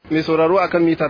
mai sauraro akan mita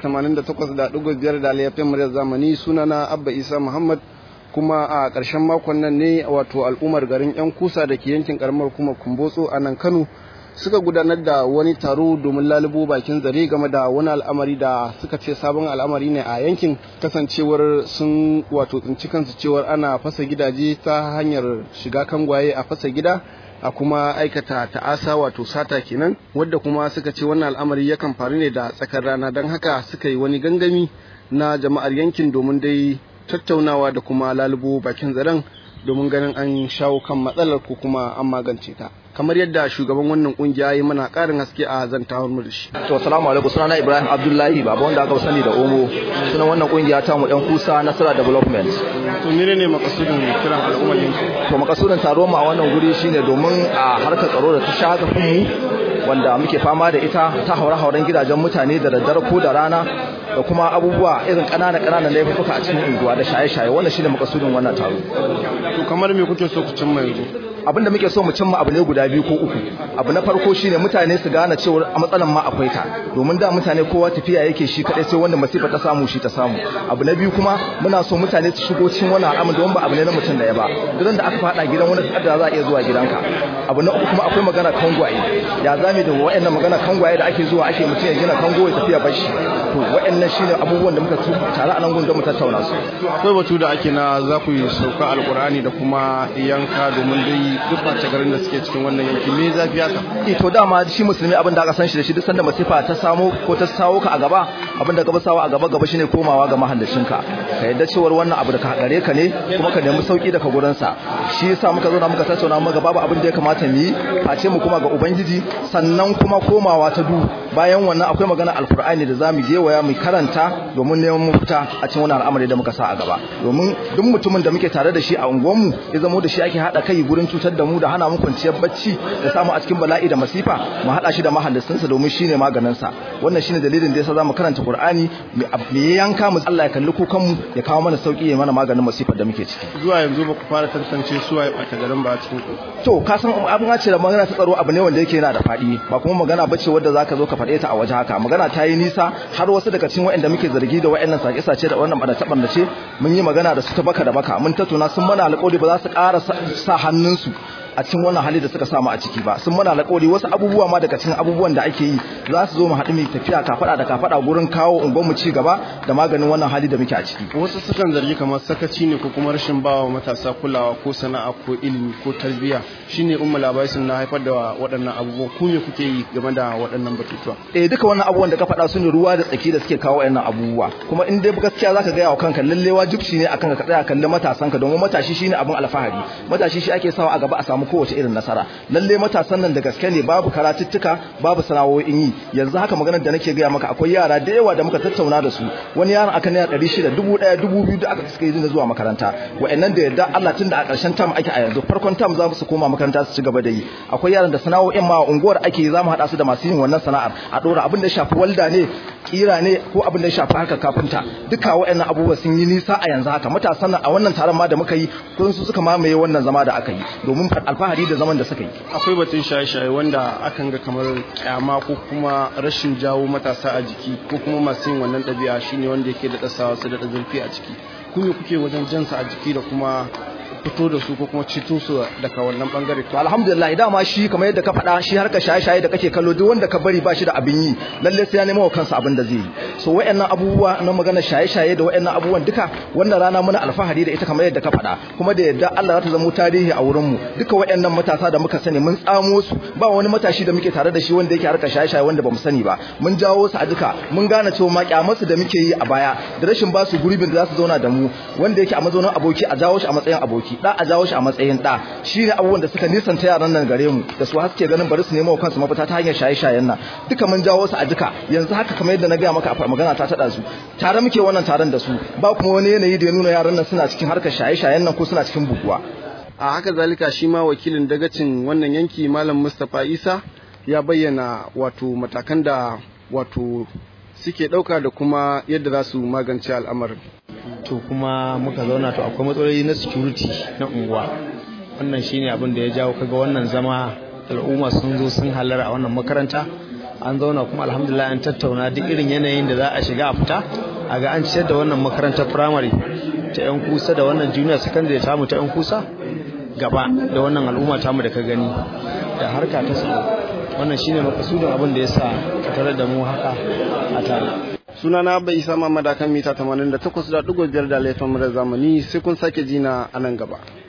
88.5 da aliyafin muryar zamani sunana abba isa muhammad kuma a ƙarshen makon nan ne wato al'ummar garin 'yan kusa da ke yankin karamar kuma kumbotso a nan kano suka gudanar da wani taro domin lalubo bakin zare game da wani al'amari da suka ce sabon al'amari ne a yankin kasancewar sun wato tsinci kansu cewar ana fasa gidaje ta hanyar shiga kangwaye a fasa gida a kuma aikata ta'asa wato sata kenan wadda kuma suka ce wannan al'amari yakan faru ne da tsakar rana don haka suka yi wani gangami na jama'ar yankin domin dai tattaunawa da kuma lalubo bakin zaren domin ganin an shawo kan matsalar ko kuma an magance ta kamar yadda shugaban wannan kungiya yi mana karin haske a zantawar mu da shi to assalamu alaikum sunana Ibrahim Abdullahi baba wanda aka sani da Omo sunan wannan kungiya ta mu dan kusa Nasara Development to ne ne makasudin kiran al'ummar yanki to makasudin taro mu a wannan guri shine domin a harkar tsaro da ta shaga mu wanda muke fama da ita ta haure-hauren gidajen mutane da daddare ko da rana da kuma abubuwa irin ƙanana ƙananan laifuka a cikin unguwa da shaye-shaye wannan shine makasudin wannan taro to kamar me kuke so ku cimma yanzu abin da muke so mu cimma abu ne guda biyu ko uku abu na farko shine mutane su gane cewa a matsalan ma akwai ta domin da mutane kowa tafiya yake shi kadai sai wanda masifa ta samu shi ta samu abu na biyu kuma muna so mutane su shigo cikin wannan al'amari don ba abu ne na mutum daya ba duk da aka fada gidan wani kadda za a iya zuwa gidanka abu na uku kuma akwai magana kangwaye ya zame da wayannan magana kangwaye da ake zuwa ake mutum ya gina kango ya tafiya bashi to wayannan shine abubuwan da muka tare a nan gun mu tattauna su akwai batu da ake na za ku yi sauka alkur'ani da kuma yanka domin dai duk ɓace garin da suke cikin wannan yanki me zafi haka eh to dama shi musulmi abin da aka san shi da shi duk sanda masifa ta samu ko ta sawo ka a gaba abin da gaba sawa a gaba gaba shine komawa ga mahallacin ka ka yadda cewar wannan abu da ka gare ka ne kuma ka nemi sauki daga gurin sa shi yasa muka zo na muka tattauna muka babu abin da ya kamata mu yi face mu kuma ga ubangiji sannan kuma komawa ta du bayan wannan akwai magana alkur'ani da zamu je waya mu karanta domin neman mafita a cikin wannan al'amari da muka sa a gaba domin duk mutumin da muke tare da shi a unguwanmu ya zamo da shi ake hada kai gurin cutar da mu da hana mu kwanciyar bacci da samu a cikin bala'i da masifa mu hada shi da mahallisinsa domin shine maganin sa wannan shine dalilin da yasa zamu karanta Qur'ani me yanka mu Allah ya kalli kukan mu ya kawo mana sauki ya mana maganin masifar da muke ciki zuwa yanzu ba ku fara tantance su waye ɓata garin ba a cikin ku to ka san abin ce da magana ta tsaro abu ne wanda yake yana da faɗi ba kuma magana bace wanda zaka zo ka faɗe ta a waje haka magana ta yi nisa har wasu daga cikin waɗanda muke zargi da waɗannan sake-sace da wannan bada taɓarnace mun yi magana da su ta baka da baka mun tattauna sun mana alƙawari ba za su ƙara sa hannunsu a cikin wannan hali da suka samu a ciki ba sun mana alƙawari wasu abubuwa ma daga cikin abubuwan da ake yi za su zo mu haɗu mu tafiya kafada da kafada gurin kawo unguwar mu ci gaba da maganin wannan hali da muke a ciki wasu sukan zargi kamar sakaci ne ko kuma rashin bawa matasa kulawa ko sana'a ko ilimi ko tarbiyya shine umma labai sun na haifar da waɗannan abubuwa ku me kuke yi game da waɗannan batutuwa eh duka wannan abubuwan da ka faɗa su ne ruwa da tsaki da suke kawo waɗannan abubuwa kuma in dai gaskiya zaka ga yawa kanka lalle wajibci ne akan ka tsaya kalli matasanka domin matashi shine abin alfahari matashi shi ake sawa a gaba a samu kowace irin nasara lalle matasan nan da gaske ne babu karatuttuka babu sana'o'in yi yanzu haka maganar da nake gaya maka akwai yara da yawa da muka tattauna da su wani yaron aka naira ɗari shida dubu ɗaya dubu biyu da aka suka yi zuwa makaranta wa'annan da yadda Allah tun da a ƙarshen tam ake a yanzu farkon tam za su koma makaranta su ci gaba da yi akwai yaran da sana'o'in ma unguwar ake yi za mu haɗa su da masu yin wannan sana'ar a ɗora abin da shafi walda ne kira ne ko abin da shafi harkar kafinta duka wa'annan abubuwa sun yi nisa a yanzu haka matasan nan a wannan taron ma da muka yi kun su suka mamaye wannan zama da aka yi domin alfahari da zaman da suka yi akwai batun shaye-shaye wanda akan ga kamar kyama ko kuma rashin jawo matasa a jiki ko kuma masu yin wannan ɗabi'a shine wanda yake da ɗasawa su da zurfi a ciki ku ne kuke wajen jansa a jiki da kuma fito da su ko kuma ceto su daga wannan bangare to alhamdulillah dama shi kamar yadda ka faɗa shi harka shaye-shaye da kake kallo duk wanda ka bari ba shi da abin yi lalle sai ya nemo wa kansa abin da zai yi so wayannan abubuwa na magana shaye-shaye da wayannan abubuwan duka wannan rana muna alfahari da ita kamar yadda ka faɗa kuma da yadda Allah za ta zama tarihi a wurin mu duka wayannan matasa da muka sani mun tsamo su ba wani matashi da muke tare da shi wanda yake harka shaye-shaye wanda bamu sani ba mun jawo su a duka mun gane cewa ma kyamarsu da muke yi a baya da rashin ba su gurbin da za su zauna da mu wanda yake a mazaunin aboki a jawo shi a matsayin aboki da a jawo shi a matsayin da shine abubuwan da suka nisanta yaran nan gare mu da su haske ganin bari su nemo wa kansu mafita ta hanyar shaye-shayen nan duka mun jawo su a duka yanzu haka kamar yadda na gaya maka a magana ta tada su tare muke wannan taron da su ba kuma wani yanayi da ya nuna yaran nan suna cikin harkar shaye-shayen nan ko suna cikin buguwa a haka zalika shi ma wakilin dagacin wannan yanki malam Mustapha Isa ya bayyana wato matakan da wato suke ɗauka da kuma yadda za su magance al'amarin to kuma muka zauna to akwai matsaloli na security na unguwa wannan shine abin da ya jawo kaga wannan zama al'umma sun zo sun halara a wannan makaranta an zauna kuma alhamdulillah an tattauna duk irin yanayin da za a shiga a fita a ga an ciyar da wannan makarantar firamare ta yan kusa da wannan junior secondary tamu ta yan kusa gaba da wannan al'umma tamu da ka gani da harka ta tsaro wannan shine makasudin abin da ya sa ka tare da mu haka a tare sunana abba isa mamada kan mita 88.5 da laifin murar zamani sai kun sake jina a nan gaba